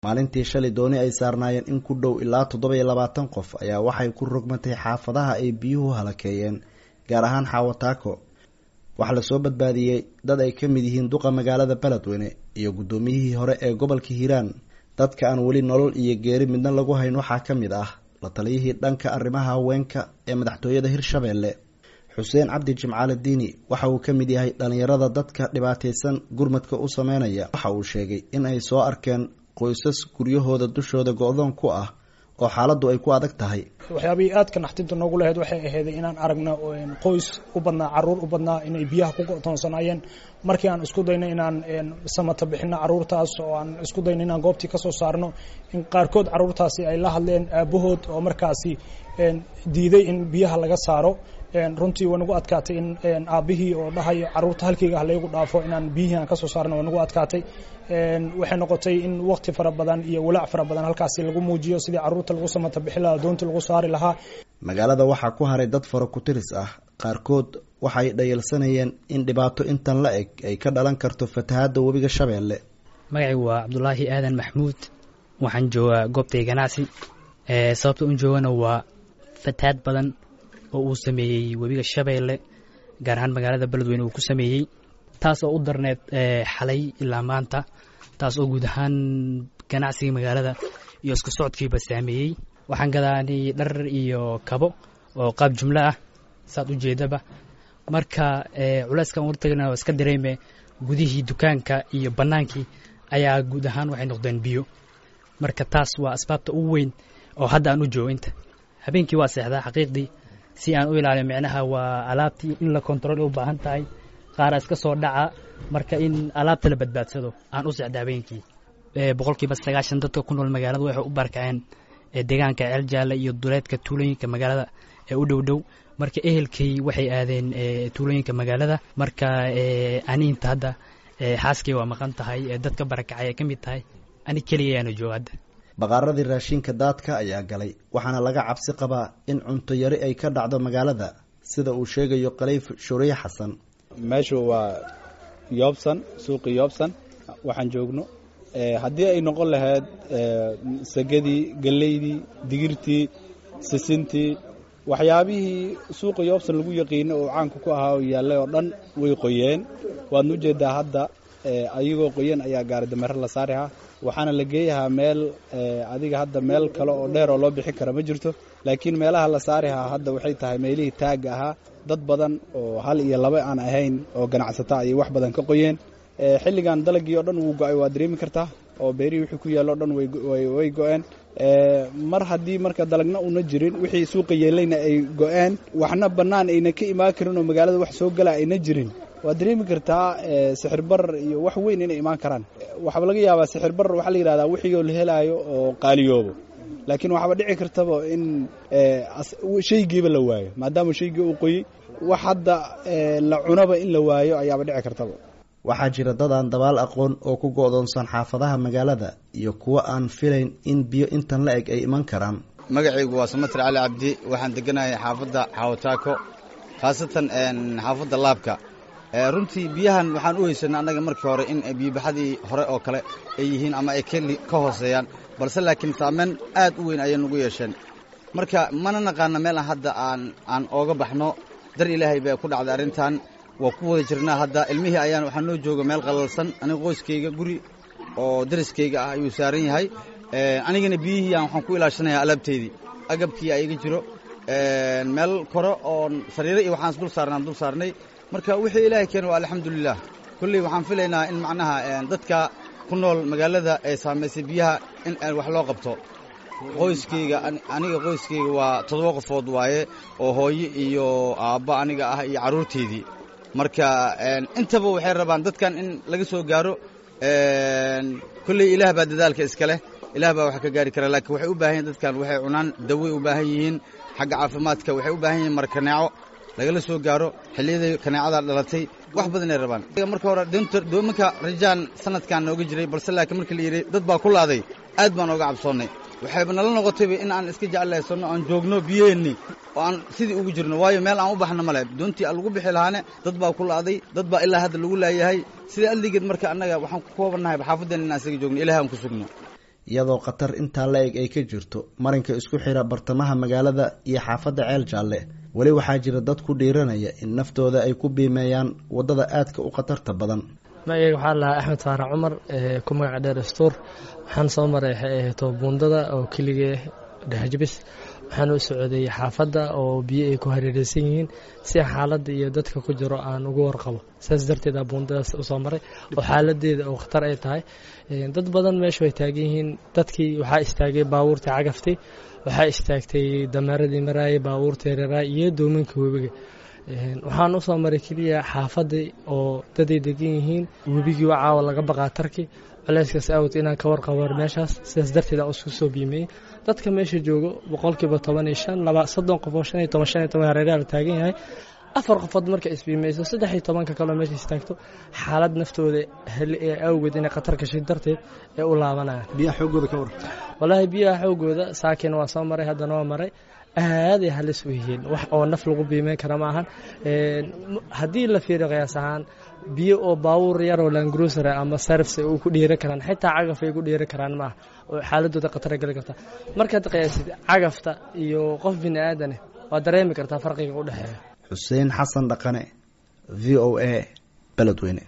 maalintii shalay dooni ay saarnaayeen in ku dhow ilaa toddoba iyo labaatan qof ayaa waxay ku rogmatay xaafadaha ay biyuhu halakeeyeen gaar ahaan xaawataako waxaa lasoo badbaadiyey dad ay ka mid yihiin duqa magaalada beledweyne iyo guddoomiyihii hore ee gobolka hiiraan dadka aan weli nolol iyo geeri midna lagu hayn waxaa ka mid ah la taliyihii dhanka arrimaha haweenka ee madaxtooyada hirshabeelle xuseen cabdi jimcaale diini waxa uu ka mid yahay dhallinyarada dadka dhibaataysan gurmadka u sameynaya waxa uu sheegay in ay soo arkeen qoysas guryahooda dushooda go-doon ku ah oo xaaladdu ay ku adag tahay waxyaabihii aadka naxtinta noogu lahayd waxay ahayday inaan aragno qoys u badnaa caruur u badnaa inay biyaha ku go'toonsanaayeen markii aan isku dayno inaan samata bixino caruurtaas oo aan isku dayno inaan goobtii ka soo saarno in qaarkood caruurtaasi ay la hadleen aabahood oo markaasi diiday in biyaha laga saaro runtii waa nagu adkaatay in aabihii oo dhahayo caruurta halkeyga ah laygu dhaafo inaan biyihii aan kasoo saarno waa nagu adkaatay waxay noqotay in wakti fara badan iyo walaac fara badan halkaasi lagu muujiyo sidii caruurta lagu samata bixi lahaa doonta lagu saari lahaa magaalada waxaa ku haray dad fara ku-tiris ah qaarkood waxay dhayalsanayeen in dhibaato intan la eg ay ka dhalan karto fatahaadda webiga shabeelle magacaygu waa cabdulaahi aadan maxmuud waxaan joogaa goobtay ganacsi sababta un joogana waa fatahaad badan oo uu sameeyey webiga shabeelle gaar ahaan magaalada beledweyne uu ku sameeyey taas oo u darneed xalay ilaa maanta taas oo guud ahaan ganacsigii magaalada iyo isku socodkiiba saameeyey waxaan gadaanay dhar iyo kabo oo qaab jumlo ah saad u jeedaba marka culeyskan urtagna oo iska dareeme gudihii dukaanka iyo bannaankii ayaa guud ahaan waxay noqdeen biyo marka taas waa asbaabta ugu weyn oo hadda aan u joogo inta habeenkii waa seexdaa xaqiiqdii si aan u ilaaliyo micnaha waa alaabtii in la kontarool u baahan tahay qaara iska soo dhaca marka in alaabta la badbaadsado aan u seexda habeenkii boqolkiiba sagaashan dadka ku nool magaalada waxay u barkaceen deegaanka ceel jaalle iyo duleedka tuulooyinka magaalada ee u dhow dhow marka ehelkay waxay aadeen tuulooyinka magaalada marka aniinta hadda xaaskay waa maqan tahay dadka barakacay ay ka mid tahay ani keliyayaana jooga hadda baqaaradii raashinka daadka ayaa galay waxaana laga cabsi qabaa in cunto yari ay ka dhacdo magaalada sida uu sheegayo kaleyf shuriye xasan meeshu waa yoobsan suuqi yoobsan waxaan joogno haddii ay noqon lahayd sagadii geleydii digirtii sisintii waxyaabihii suuqa yoobsan lagu yaqiino oo caanka ku ahaa oo yaallay oo dhan way qoyeen waadna ujeeddaa hadda ayagoo qoyan ayaa gaari dameero la saarihaa waxaana la geeyahaa meel adiga hadda meel kale oo dheer oo loo bixin kara ma jirto laakiin meelaha la saarihaa hadda waxay tahay meelihii taagga ahaa dad badan oo hal iyo laba aan ahayn oo ganacsata ayay wax badan ka qoyeen xilligan dalagii oo dhan wuu go-ay waa dareemi kartaa oo beerihii wixii ku yaalla o dhan way go-een mar haddii marka dalagna una jirin wixii suuqa yeelayna ay go-een waxna bannaan ayna ka imaan karin oo magaalada wax soo gala ayna jirin waad dareemi kartaa sixir barar iyo wax weyn inay imaan karaan waxaaba laga yaabaa sixir barar waxaa la yidhahdaa wixiioo la helaayo oo qaaliyoobo laakiin waxaaba dhici kartaba in shaygiiba la waayo maadaama shaygii uu qoyey wax hadda la cunaba in la waayo ayaaba dhici kartaba waxaa jira dad aan dabaal aqoon oo ku go-doonsan xaafadaha magaalada iyo kuwo aan filayn in biyo intan la eg ay iman karaan magacaygu waa samatir cali cabdi waxaan deganahay xaafadda xawataako khaasatan xaafadda laabka runtii biyahan waxaan u haysanay annaga markii hore in biyobaxadii hore oo kale ay yihiin ama ay ka hooseeyaan balse laakiin saameyn aad u weyn ayay nagu yeesheen marka mana naqaana meel aan hadda aan aan ooga baxno dar ilaahay baa ku dhacday arrintan waa ku wada jirnaa hadda ilmihii ayaan waxaa noo jooga meel qalalsan aniga qoyskayga guri oo dariskayga ah ayuu saaran yahay anigana biyihii aan waxaan ku ilaashanayaa alaabteydii agabkii ayaga jiro meel kore oo sariiro iyo waxaan dul saarnaan dul saarnay marka wixii ilaahay keena waa alxamdulilah kulley waxaan filaynaa in macnaha dadka ku nool magaalada ee saamaysay biyaha in wax loo qabto qoyskayga aniga qoyskayga waa toddoba qofood waaye oo hooyo iyo aabba aniga ah iyo carruurteydii marka intaba waxay rabaan dadkan in laga soo gaaro kulley ilaah baa dadaalka iska leh ilaah baa wax ka gaari kara laakiin waxay u baahan yihin dadkan waxay cunaan daway u baahan yihiin xagga caafimaadka waxay u baahan yihiin markaneeco lagala soo gaaro xilliyadai kaneecada dhalatay wax badanay rabaan marka hore doomanka rajaan sanadkan nooga jiray balse laakiin markii la yidhi dad baa ku laaday aad baan ooga cabsoonnay waxayba nala noqotayba in aan iska jeclaysanno aan joogno biyaheenni oo aan sidii ugu jirno waayo meel aan u baxno male doontii aan lagu bixi lahaane dad baa ku la'day dad baa ilaa hadda lagu laayahay sida alligeed marka annaga waxaan ku koobannahay xaafadeen inaan isaga joogno ilahay aan ku sugno iyadoo khatar intaa la eg ay ka jirto marinka isku xira bartamaha magaalada iyo xaafadda ceel jaalle weli waxaa jira dad ku dhiiranaya in naftooda ay ku biimeeyaan waddada aadka u khatarta badan magaga waxaa lahaa axmed faarax cumar ku magaca dheer stuur waxaan soo maray waxay ahayto buundada oo keligee dhexjabis waxaan u socday xaafadda oo biyo ay ku hareereysan yihiin si xaaladda iyo dadka ku jiro aan uga warqabo saas darteed a buundadaas usoo maray oo xaaladeeda oo khatar ay tahay dad badan meeshu ay taagan yihiin dadkii waxaa istaagay baabuurtii cagaftii waxaa istaagtay dameeradii maraayay baabuurtii reeraay iyo doominka webiga waxaan usoo maray keliya xaafadii oo daday degan yihiin webigii waa caawa laga baqaa tarki culeyskaas awd inaan ka warqabo meeshaas sidaas darteed aan isku soo biimeeyey dadka meesha joogo boqolkiiba toban iyo shan laba soddon qof oo shan iyo toban shan iyo toban hareeraha la taagan yahay afar qofood marka isbiimeyso saddex iyo tobanka kaleo meesha istaagto xaalad naftooda heli ee awgeed inay khatar gashay darteed ee u laabanayaan biyaha xoogooda ka waran wallaahi biyaha xoogooda saakin waa soo maray haddana waa maray aaday halis u yihiin wax oo naf lagu biimeyn kara ma ahan haddii la fiiriyo qiyaas ahaan biyo oo baabuur yaroo langrusar ama sarfs u ku dhiiri karaan xitaa cagaf ay ku dhiiri karaan maaha oo xaaladooda khatara geli karta markaad qiyaasid cagafta iyo qof bini aadane waad dareemi kartaa farqiga u dhexeeya xuseen xasan dhaqane v o a beledweyne